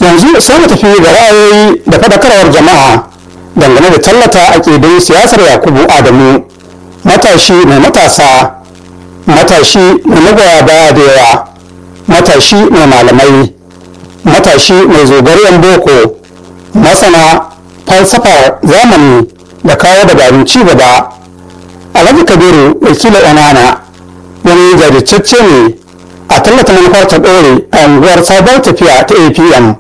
yanzu sai mu tafi ga ra'ayoyi da faɗakarwar jama'a dangane da tallata aƙidun siyasar yakubu adamu matashi mai matasa matashi mai magoya baya da yawa matashi mai malamai matashi mai zogariyan boko masana falsafar zamani da kawo dabarun ci gaba alhaji kabiru wakilin onana wani jajirtacce ne a tallata manufar ta ɗore a unguwar sabuwar tafiya ta apm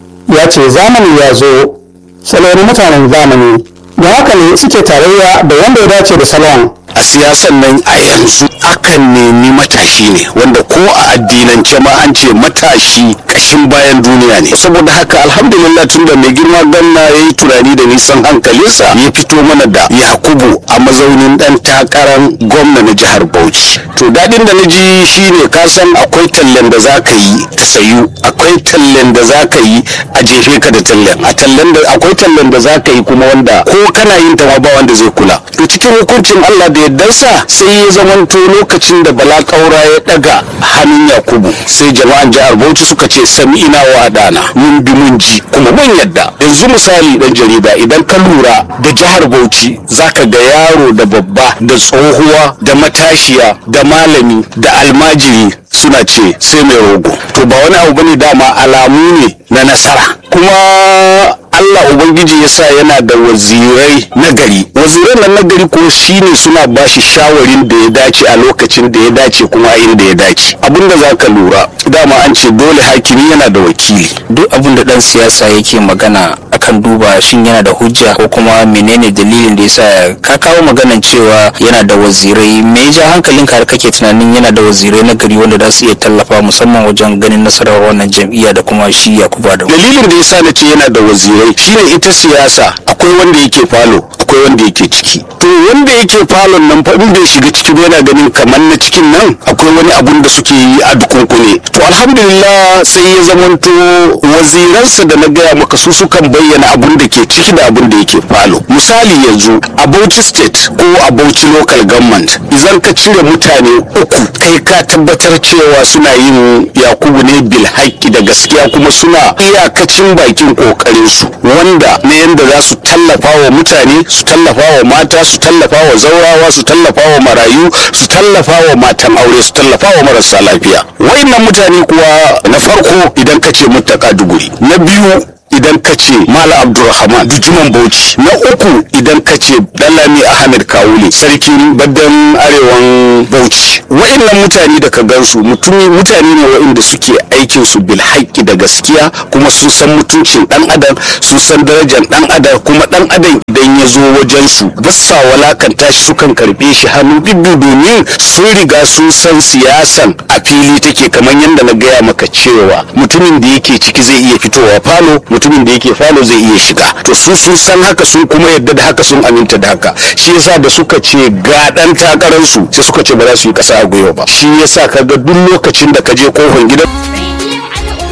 ya ce zamani ya zo salon mutanen zamani da haka ne suke tarayya da wanda ya dace da salon a siyasan nan a yanzu akan nemi matashi ne wanda ko a addinance ma an ce matashi kashin bayan duniya ne saboda haka alhamdulillah tun da mai girma ganna ya yi tunani da nisan hankalinsa ya fito mana da yakubu a mazaunin dan takarar gwamna na jihar bauchi to daɗin da na ji shine ka san akwai tallen da za ka yi ta sayu akwai tallen da za ka yi a jefe ka da tallen a tallen da akwai tallen da za ka yi kuma wanda ko kana yin ta ma ba wanda zai kula to cikin hukuncin Allah da yardarsa sai ya zamanto lokacin da bala kaura ya daga hannun yakubu sai jama'an jihar bauchi suka ce sami ina wa adana mun bi mun ji kuma mun yadda yanzu misali dan jarida idan ka lura da jihar bauchi zaka ga yaro da babba da tsohuwa da matashiya da malami da almajiri suna ce sai mai rogo to ba wani abu bane dama alamu ne na nasara kuma Allah Ubangiji ya sa yana da wazirai nagari wazirai nan nagari ko shine suna bashi shawarin da ya dace a lokacin da ya dace kuma a inda ya dace abinda za ka lura dama an ce dole hakimi yana da wakili duk abin da dan siyasa yake magana akan duba shin yana da hujja ko kuma menene dalilin da yasa ka kawo maganan cewa yana da wazirai me ya ja hankalinka har kake tunanin yana da wazirai na gari wanda za su iya tallafa musamman wajen ganin nasarar wannan jam'iyya da kuma shi Yakubu Adamu dalilin da yasa na ce yana da wazirai shine ita siyasa akwai wanda yake falo akwai wanda yake ciki to wanda yake falon nan fa in bai shiga ciki ba yana ganin kamar na cikin nan akwai wani abun da suke yi a dukunkune to alhamdulillah sai ya zamanto waziransa da na gaya maka su sukan bayyana abun da ke ciki da abun da yake falo misali yanzu a Bauchi state ko a Bauchi local government idan ka cire mutane uku kai ka tabbatar cewa suna yin yakubu ne bil haƙƙi da gaskiya kuma suna iyakacin bakin kokarin su wanda na yanda za su tallafa wa mutane su tallafa wa mata su tallafa wa zaurawa su tallafa wa marayu su tallafa wa matan aure su tallafa wa marasa lafiya wayannan mutane kuwa na farko idan ka ce muttaka duguri na biyu idan ka ce mala abdulrahman bijiman bauchi na uku idan ka ce dalami ahmed kawule sarkin baddan arewan bauchi wa'annan mutane da ka gansu mutumi mutane ne wa'inda suke aikin su bil haƙƙi da gaskiya kuma sun san mutuncin dan adam sun san darajar dan adam kuma dan adam idan ya zo wajen su ba sa walakanta shi sukan karbe shi hannu bibbi domin sun riga sun san siyasan a fili take kamar yadda na gaya maka cewa mutumin da yake ciki zai iya fitowa falo mutumin da yake falo zai iya shiga to su sun san haka sun kuma yadda da haka sun aminta da haka shi yasa da suka ce ga dan takarar su sai suka ce ba za su yi kasa a gwiwa ba shi yasa kaga duk lokacin da ka je kofar gidan Rediyon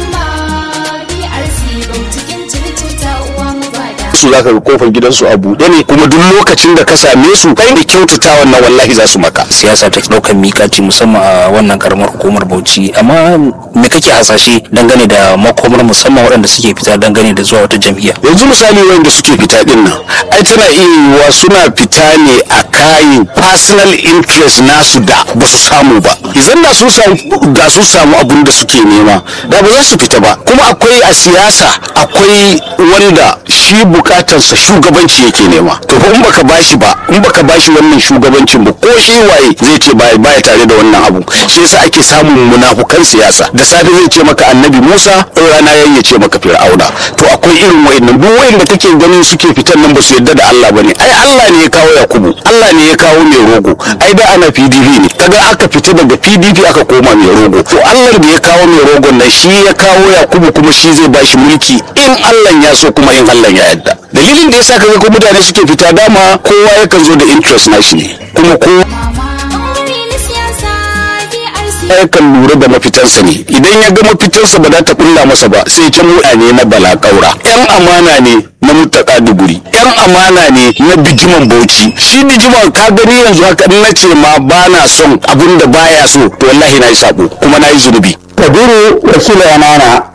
al'umma BRC Bautikin Circuta uwa mabada. su zaka ga kofar gidansu a buɗe ne kuma duk lokacin da ka same su kai da kyautata wannan wallahi za su maka siyasa ta ɗaukar mikaci musamman a wannan karamar hukumar Bauchi amma me kake hasashe dangane da makomar musamman waɗanda suke fita dangane da zuwa wata jam'iyya yanzu misali wanda suke fita din nan ai tana iya yiwuwa suna fita ne a kayan personal interest nasu da ba su samu ba idan da sun samu da sun samu abun da suke nema da ba za su fita ba kuma akwai a siyasa akwai wanda shi bukatarsa shugabanci yake nema to fa in baka bashi ba in baka bashi wannan shugabancin ba ko shi waye zai ce baya baya tare da wannan abu shi yasa ake samun munafukan siyasa da safe zai ce maka annabi Musa in rana yayi ya ce maka Fir'auna to akwai irin wayannan duk wayanda kake ganin suke fitan nan ba su yarda da Allah bane ai Allah ne ya kawo Yakubu Allah ne ya kawo mai rogo ai da ana PDP ne kaga aka fita daga PDP aka koma mai rogo to Allah da ya kawo mai rogon nan shi ya kawo Yakubu kuma shi zai bashi mulki in Allah ya so kuma in Allah ya yarda dalilin da yasa kaga ko mutane suke fita dama kowa yakan zo da interest nashi ne kuma kowa Ɓangare na siyasa BRC. yakan lura da mafitarsa ne idan ya ga mafitarsa ba za ta kulla masa ba sai ta mutane na balakaura yan amana ne na mutaka duguri yan amana ne na bijiman bauchi shi bijiman ka gani yanzu haka in na ce ma ba na son abin da baya so to wallahi na yi sabo kuma na yi zunubi kabiru wakilin amana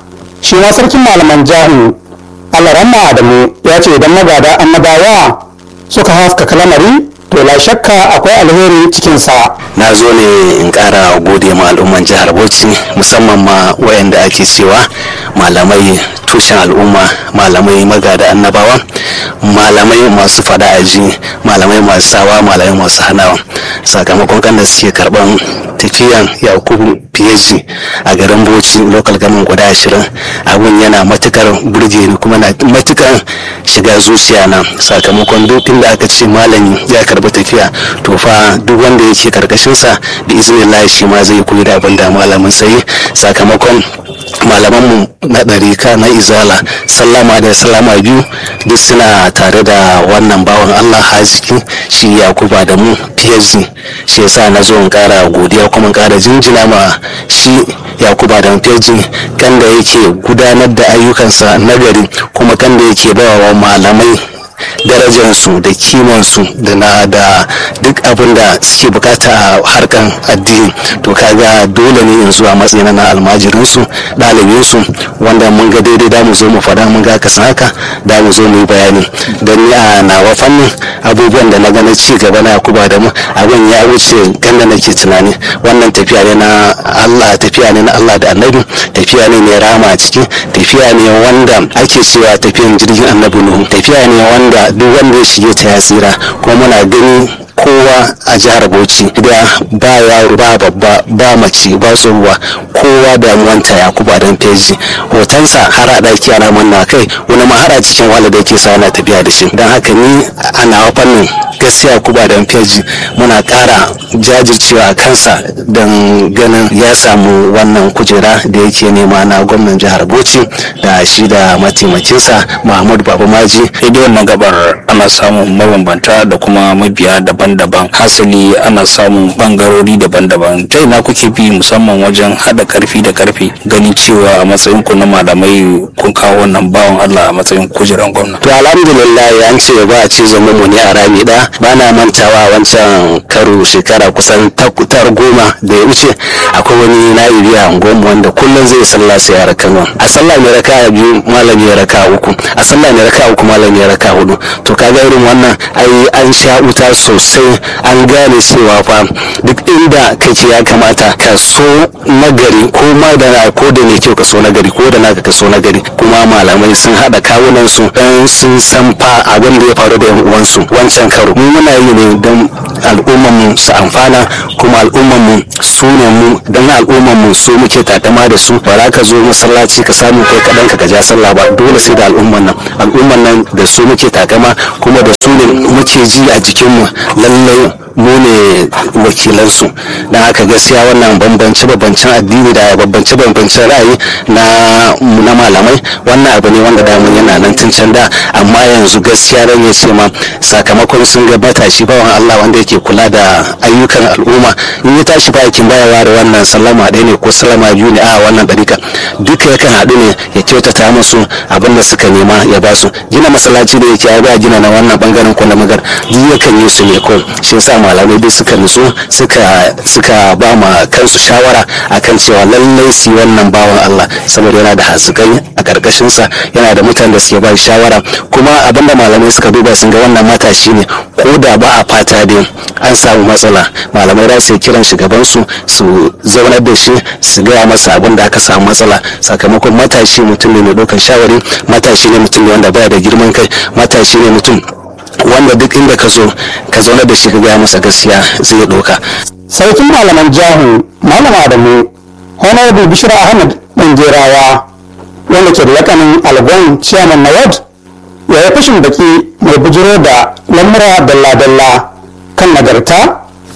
shi ma sarkin malaman jahu alaramma adamu ya ce idan magada annabawa suka haskaka lamari to la shakka akwai alheri cikinsa na zo ne in kara gode ma al'umman jihar bauchi musamman ma wayanda ake cewa malamai tushen al'umma malamai magada annabawa malamai masu fada aji malamai masu sawa malamai masu hanawa sakamakon kan da suke karban tafiyan yakubu phd a garin bauchi local government guda ashirin abun yana matukar burge ni kuma na matukar shiga zuciya na sakamakon duk inda aka ce malami ya karbi tafiya to fa duk wanda yake karkashinsa da izinin shi ma zai koyi da abin da malamin sai sakamakon malamanmu na ɗarika na izala sallama da sallama biyu duk suna tare da wannan bawan allah haziki shi yakuba da mu phd shi yasa na zo in kara godiya kuma in kara jinjina ma shi yakuba da phd kan da yake gudanar da ayyukansa nagari kuma kan da yake bawa malamai darajarsu da kimansu da na da duk abin da suke bukata a harkan addini to kaga dole ne in zuwa matsayin na almajirinsu ɗalibinsu wanda mun ga daidai da mu zo mu faɗa mun ga kasan haka da mu zo mu yi bayani don ni a nawa fannin abubuwan da na ga na ci gaba na yakuba da mu abin ya wuce ganda nake tunani wannan tafiya ne na Allah tafiya ne na Allah da annabi tafiya ne mai rama a ciki tafiya ne wanda ake cewa tafiyan jirgin annabi nuhu tafiya ne wanda duk wanda ya shige ta ya tsira kuma muna gani kowa a jihar bauchi da ba yaro ba babba ba mace ba tsohuwa kowa damuwanta ya kuba don feji hotonsa har a ɗaki ana manna kai wani ma har a cikin wala da yake sa ana tafiya da shi don haka ni a nawa fannin gaskiya kuba don feji muna ƙara jajircewa a kansa don ganin ya samu wannan kujera da yake nema na gwamnan jihar bauchi da shi da mataimakinsa mahmud babamaji daidai wannan gabar ana samun mabambanta da kuma mabiya daban-daban hasali ana samun bangarori daban-daban ta ina kuke bi musamman wajen haɗa karfi da karfi ganin cewa a matsayin ku na malamai kun kawo wannan bawan Allah a matsayin kujeran gwamna to alhamdulillah an ce ba a ce zama mu ne a rami da ba na mantawa wancan karo shekara kusan tar goma da ya wuce akwai wani na'ibi a unguwarmu wanda kullum zai sallah sai ya raka a sallah mai raka biyu malami ya raka uku a sallah mai raka uku malami ya raka hudu to kaga irin wannan ai an sha wuta sosai an gane cewa fa duk inda kake ya kamata ka so nagari ko ma da ko da ne kyau ka so nagari ko da naka ka so nagari kuma malamai sun hada kawunan su dan sun san fa abin da ya faru da yan uwansu wancan karo mu muna yi ne don al'umman mu su amfana kuma al'umman mu su ne mu dan al'umman mu su muke takama da su ba za ka zo masallaci ka samu kai kadan ka ja sallah ba dole sai da al'umman nan al'umman nan da su muke takama kuma da su ne muke ji a jikinmu lallai mu ne wakilansu don haka gaskiya wannan bambance bambancen addini da bambance bambancen ra'ayi na na malamai wannan abu ne wanda damun yana nan tun can da amma yanzu gaskiya ran ya ce ma sakamakon sun ga matashi bawan Allah wanda yake kula da ayyukan al'umma in ya tashi bakin bayawa da wannan sallama ɗaya ne ko sallama biyu ne a wannan ɗarika duka yakan haɗu ne ya kyautata musu abin da suka nema ya ba su gina masallaci da yake ya gina na wannan bangaren ko na magar duk yakan yi su ne ko shi yasa malamai dai suka nutsu suka suka ba ma kansu shawara akan cewa lallai su yi wannan bawan Allah saboda yana da hasikai a karkashin sa yana da mutanen da suke ba shawara kuma abinda malamai suka duba sun ga wannan matashi ne ko da ba a fata dai an samu matsala malamai za su kiran shugaban su su zaunar da shi su gaya masa abin da aka samu matsala sakamakon matashi mutum ne mai ɗaukar shawari matashi ne mutum ne wanda baya da girman kai matashi ne mutum wanda duk inda ka zo ka zauna da shi ka gaya masa gaskiya zai ɗauka. sarkin malaman jahu malam adamu honorable bishira ahmad ɗanjerawa wanda ke da lakanin algon chairman na ward ya yi fashin baki mai bujiro da lamura dalla-dalla kan nagarta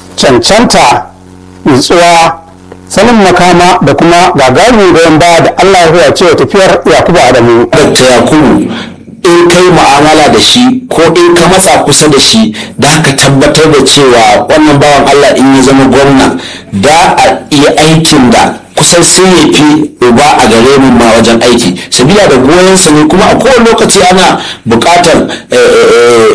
cancanta nutsuwa sanin makama da kuma gagarumin goyon baya da allah ya huwa cewa tafiyar yakubu adamu Dr. Yakubu in kai mu'amala da shi ko in ka matsa kusa da shi da ka tabbatar da cewa wannan bawan Allah in ya zama gwamna da a iya aikin da kusan sun ya fi uba a gare mu ma wajen aiki sabila da goyon sa ne kuma a kowane lokaci ana buƙatar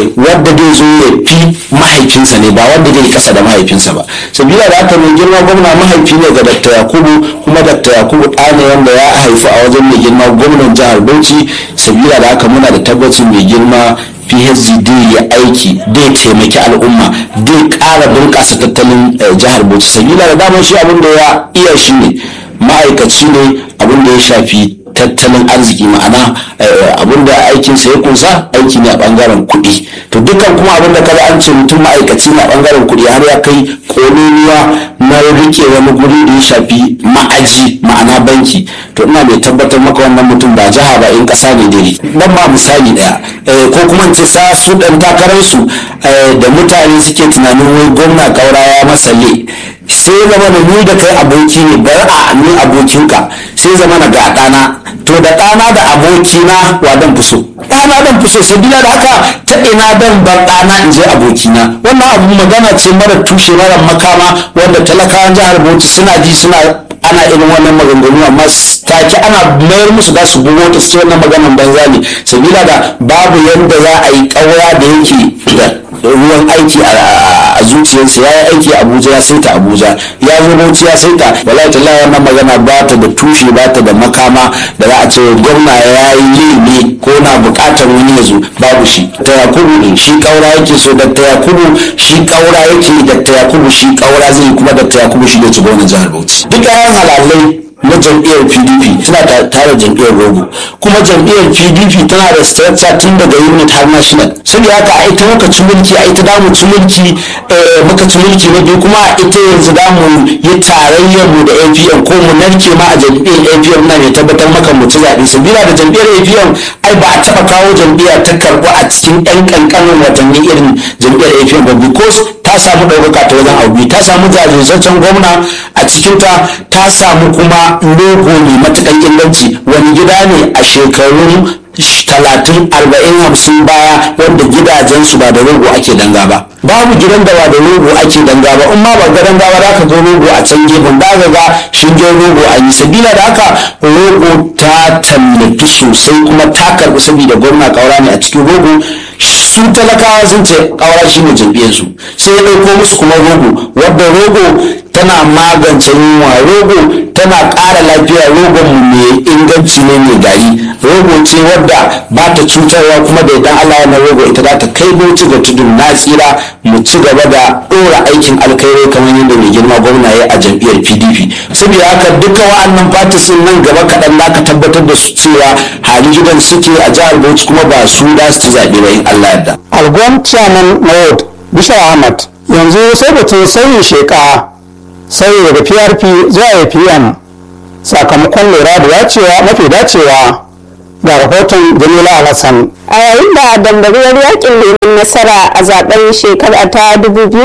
wadda zai zo ya fi mahaifinsa ne ba wanda zai kasa da mahaifinsa ba sabila da haka mai girma gwamna mahaifi ne ga dr yakubu kuma dr yakubu ɗa ne wanda ya haifu a wajen mai girma gwamnan jihar bauchi sabila da haka muna da tabbacin mai girma phd ya aiki zai taimaki al'umma zai ƙara bunƙasa tattalin eh, jihar bauchi sabila da damar shi abin da ya iya shi ne ma'aikaci ne abin da ya shafi tattalin arziki ma'ana abin da aikinsa ya kunsa aiki ne a bangaren kuɗi to dukkan kuma abin da kaza an ce mutum ma'aikaci ne a bangaren kuɗi har ya kai kololuwa na rike wani guri da ya shafi ma'aji ma'ana banki to ina mai tabbatar maka wannan mutum ba jiha ba in ƙasa ne dai dan ma misali ɗaya eh, ko kuma in ce sa su ɗan takararsu eh, da mutane suke tunanin wai gwamna kaura ya masa le sai zama da ni da kai aboki ne bar a ni abokinka sai zama na ga ɗana to da ɗana da abokina wa dan fi so ɗana dan fi so sabila da haka ta ina dan bar ɗana in je abokina wannan abu magana ce mara tushe mara makama wanda talakawan jihar bauchi suna ji suna ana irin wannan maganganu amma take ana mayar musu da su bugo ta su ce wannan maganan banza ne sabila da babu yadda za a yi ƙaura da yake da ruwan aiki a zuciyarsa ya yi aiki a abuja ya saita abuja ya zo bauchi ya saita wallahi tallahi wannan magana ba ta da tushe ba ta da makama da za a ce gwamna ya yi ne ko na bukatar wani ya zo babu shi ta yakubu shi kaura yake so da ta yakubu shi kaura yake da ta yakubu shi kaura zai kuma da ta yakubu shi ne ci gwamnan jihar bauchi duk yayan halalai na jam'iyyar pdp suna tare jam'iyyar rogo kuma jam'iyyar pdp tana da structure tun daga unit har national saboda haka a ita muka ci mulki a ita damu ci mulki muka ci mulki na biyu kuma a ita yanzu damu yi tarayyar mu da apm ko mu narke ma a jam'iyyar apm na mai tabbatar maka mu ci zaɓe sabila da jam'iyyar apm ai ba a taɓa kawo jam'iyyar ta karɓu a cikin ɗan ƙanƙanin watanni irin jam'iyyar apm ba because ta samu ɗaukaka ta wajen abu ta samu jajirtaccen gwamna a cikinta ta samu kuma logo mai matukan inganci wani gida ne a shekarun talatin arba'in hamsin baya wanda gidajensu ba da rogo ake danga ba babu gidan da ba da rogo ake danga ba in ma ba ga danga ba za ka zo rogo a can gefen da ga ga shingen rogo a yi sabila da haka rogo ta tallatu sosai kuma ta karbi saboda gwamna kaura ne a cikin rogo su talakawa sun ce kaura shi ne jam'iyyarsu sai ya ɗauko musu kuma rogo wadda rogo tana magance yunwa rogo tana ƙara lafiya rogon mai inganci ne mai gari rogo ce wadda ba ta cutarwa kuma da idan Allah wannan rogo ita za ta kai bauchi ga tudun na tsira mu ci gaba da ɗora aikin alkhairi kamar yadda mai girma gwamna ya a jam'iyyar PDP saboda haka duka wa'annan fatisin nan gaba kaɗan za ka tabbatar da su cewa hali gidan suke a jihar Bauchi kuma ba su da su ci zaɓe ba in Allah yarda. algon chairman maud bishar ahmad yanzu sai batun sauyin sheka sauyi daga prp zuwa apm sakamakon lura da dacewa mafi dacewa ga rahoton jamila alhassan a yayin da dambarwar yakin neman nasara a zaben shekara ta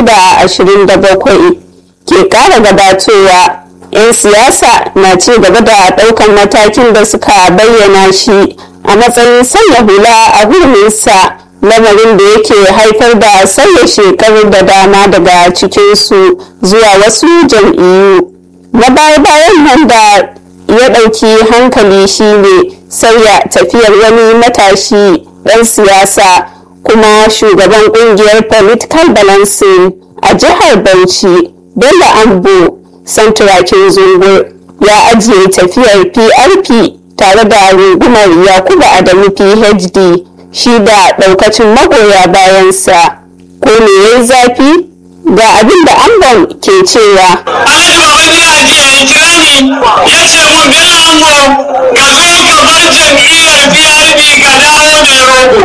2027 ke kara gabatowa 'yan siyasa na ci gaba da daukan matakin da suka bayyana shi a matsayin sanya hula a hurminsa lamarin da yake haifar da sauya shekaru da dama daga cikinsu zuwa wasu jam'iyyu na baya-bayan nan da ya ɗauki hankali shine sauya tafiyar wani matashi ɗan siyasa kuma shugaban ƙungiyar political balancing a jihar bauchi bello ambo santurakin zungur ya ajiye tafiyar prp tare da rungumar yakubu adamu phd shi da ɗaukacin magoya bayansa ko me yayi zafi ga abin da ambon ke cewa Alhaji Babandi a jiya ya kira ni ya ce mun Bello Ango ka zo ka bar jam'iyyar PRP ka dawo mai rogo.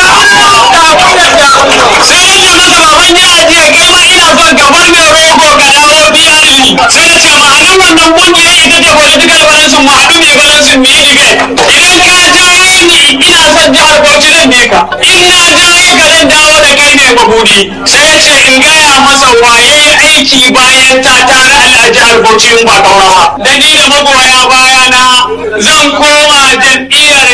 Sai na ce masa Babandi a jiya kai ma ina son ka bar mai rogo ka dawo PRP. Sai ya ce ma'anar wannan kungiya ita ce political balance mu haɗu mai balance mu yi debate. Idan ka jawo ni ina son jihar Bauchi zan bi ka. In na jawo ka zan dawo da kai ne mabudi. Sai ya ce in gaya masa waye aiki bayan ta tare a jihar Bauchi in ba kaura ba. Da ni da magoya baya na zan koma jam'iyyar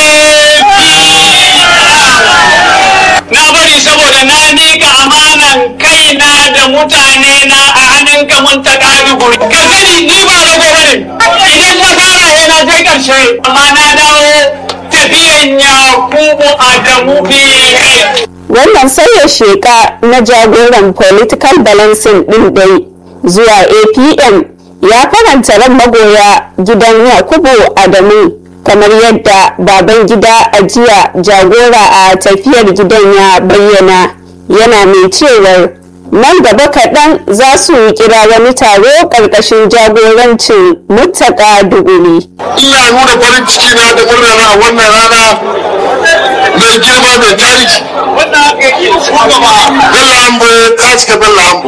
APC. Na bari saboda na miƙa amanan kaina da mutane na a hannunka mun ta ƙari guri. Ka sani ni ba rago bane. Idan na fara yana kai ƙarshe amma na dawo tafiyan ya kubu Adamu PK. wannan sauya sheka na jagoran political balancing ɗin dai zuwa apm ya faranta ran magoya gidan yakubu adamu kamar yadda baban gida a jiya jagora a tafiyar gidan ya bayyana yana mai cewar nan gaba kaɗan za su kira wani taro ƙarƙashin jagorancin mutaka duguri ina nuna farin ciki na da murna na a wannan rana mai girma mai tarihi Bello Ambo ka cika Bello Ambo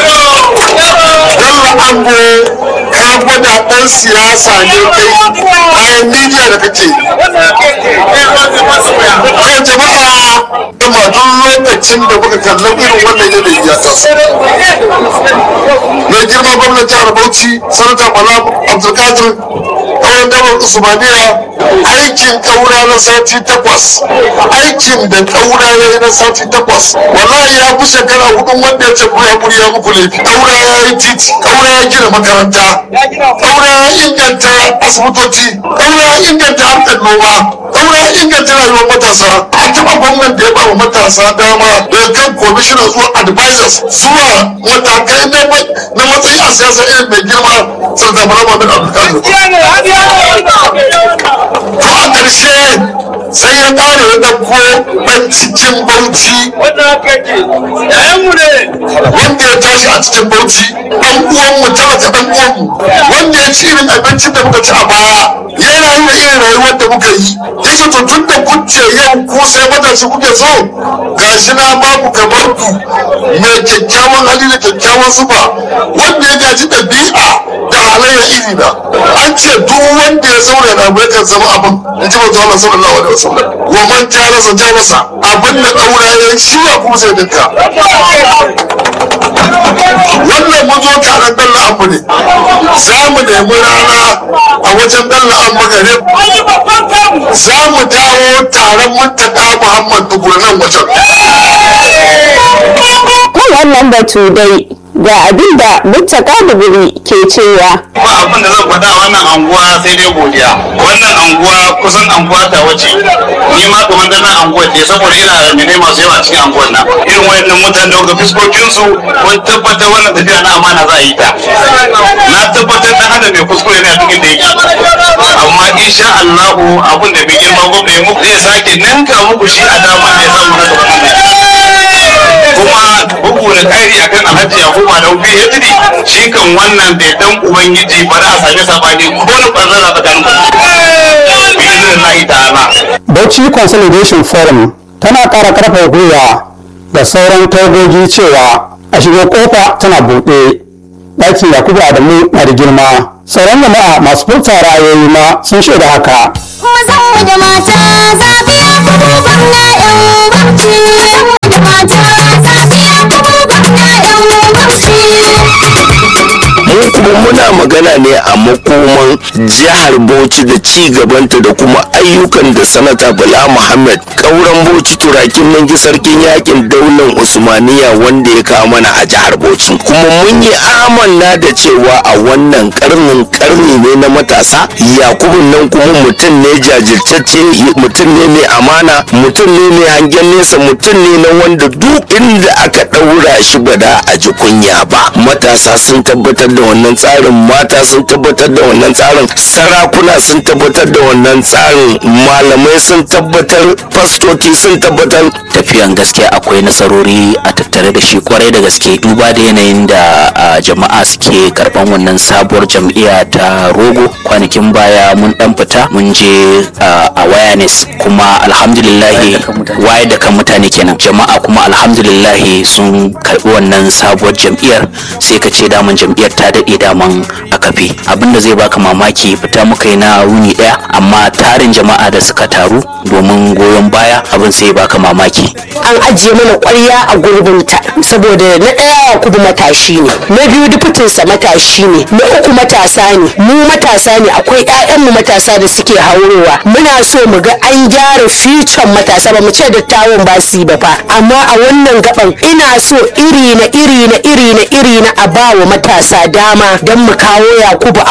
Bello Ambo ka gwada ɗan siyasa ne kai bayan midiya da kake to jama'a kuma duk lokacin da muka kalla irin wannan yanayi ya taso mai girma gwamnan jihar Bauchi sanata Bala Abdulkadir ƙauyen damar Usmaniya aikin ƙaura na sati takwas aikin da ƙaura ya yi na sati takwas wallahi ya fi shekara hudun wanda ya ce ku ya ya muku laifi ƙaura ya yi titi ƙaura ya gina makaranta ƙaura ya inganta asibitoci ƙaura ya inganta harkar noma ƙaura ya inganta rayuwar matasa a taɓa gwamnan da ya ba wa matasa dama daga kan commissioner zuwa advisors zuwa matakai na matsayi a siyasa irin mai girma sarda marama min abdulkadir to a ƙarshe sai ya ƙara ya ɗauko ɗan cikin bauchi wanda ya tashi a cikin bauchi ɗan uwanmu talaka ɗan uwanmu wanda ya ci irin abincin da muka ci a baya ya rayu da irin rayuwar da muka yi yace to tun da kuce yau ku sai matashi kuke so gashi na babu kamar ku mai kyakkyawan hali da kyakkyawan zuba wanda ya gaji ɗabi'a da halayya iri na an ce duk wanda ya zauna na bai kan zama abin in ji manzo Allah sallallahu alaihi wasallam wa man jarasa jarasa abin da daura ya shi ya kuma sai dinka wannan mun zo taron dalla abu ne za mu nemi rana a wajen dalla abu gare za mu dawo taron muntaka muhammad dubur nan wajen kan wannan batu dai ga abin da mutaka duguri ke cewa ba abin da zan faɗa wannan anguwa sai dai godiya wannan anguwa kusan anguwa ta wace ni ma kamar da nan anguwa ce saboda ina da mene masu yawa cikin anguwan nan irin wayannan mutane da ga fiskokin su wani tabbatar wannan tafiya na amana za a yi ta na tabbatar dan adam mai kuskure ne a cikin da yake amma insha Allah abin da bai girma gwamna ya muku zai sake ninka muku shi a damar da ya samu na gaba kuma bugu da ƙari akan alhaji yakubu da ubi ya tiri shi kan wannan da dan ubangiji ba za a sami sabani ko na ɓarnar a tsakanin ku bi izinin ta'ala Bauchi Consolidation Forum tana ƙara ƙarfafa gwiwa da sauran tagogi cewa a shiga kofa tana buɗe ɗakin Yakubu Adamu na da girma. Sauran jama'a masu furta ra'ayoyi ma sun shaida haka. Mazan da mata zafiya kuma gwamna yan bauchi. da mata zafiya kuma gwamna yan bauchi. mu kuma muna magana ne a makoman jihar bauchi da ci gabanta da kuma ayyukan da sanata bala muhammad kauran bauchi turakin nangi sarkin yakin daular usmaniya wanda ya kawo mana a jihar bauchi kuma mun yi amanna da cewa a wannan karnin karni ne na matasa yakubun nan kuma mutum ne jajirtacce mutum ne mai amana mutum ne mai hangen nesa mutum ne na wanda duk inda aka ɗaura shi ba da a ji kunya ba matasa sun tabbatar da wannan tsarin mata sun tabbatar da wannan tsarin sarakuna sun tabbatar da wannan tsarin malamai sun tabbatar fastoci sun tabbatar tafiyan gaskiya akwai nasarori a tattare da shi kwarai da gaske duba da yanayin da a, jama'a suke karban wannan sabuwar jam'iyya ta rogo kwanakin baya mun dan fita mun je a, awareness kuma alhamdulillahi waye da kan mutane kenan jama'a kuma alhamdulillahi sun karbi wannan sabuwar jam'iyyar sai ka ce daman jam'iyyar ta daɗe daman a kafe abinda zai baka mamaki fita muka yi na wuni ɗaya amma tarin jama'a da suka taru domin goyon baya abin sai ya baka mamaki an ajiye mana kwarya a gurbinta saboda na ɗaya kudu matashi ne na biyu dufutinsa matashi ne na uku matasa ne mu matasa ne akwai 'ya'yanmu matasa da suke haurowa muna so mu ga an gyara fiton matasa ba mu ce dattawan ba su yi ba fa amma a wannan gaban ina so iri na iri na iri na iri na a ba wa matasa dama don mu kawo yakubu a